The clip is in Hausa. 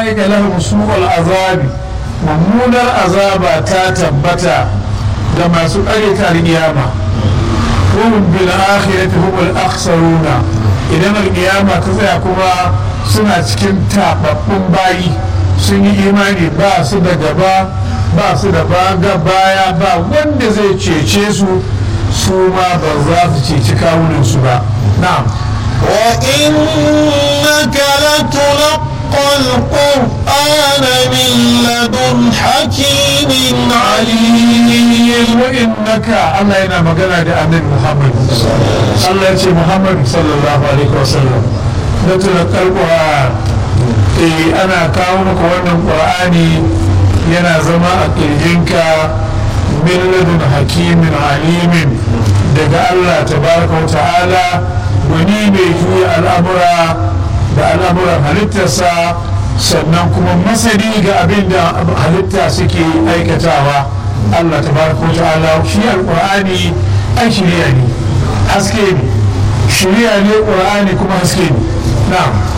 ula'ika lahum su'ul azabi mummunar azaba ta tabbata ga masu ƙaryata alƙiyama وهم بالآخرة هم الأخسرون idan alƙiyama ta tsaya kuma suna cikin taɓaɓɓun bayi sun yi imani ba su da gaba ba su da baga baya ba wanda zai cece su su ma ba za su ceci kawunansu ba na'am وإنك لتلقى القرآن من لدن حكيم عليم وإنك الله ينا مغنى دا النبي محمد الله يتي محمد صلى الله عليه وسلم نتلقى القرآن eh ana kawo maka wannan qur'ani yana zama a kirjinka min ladun hakimin alimin daga Allah tabaraka wa ta'ala wani mai juya al'amura da al'amuran halittarsa sannan kuma masani ga abin da halitta suke aikatawa Allah tabaraka wa ta'ala shi alqur'ani ai shirya ne haske ne shirya ne qur'ani kuma haske ne na'am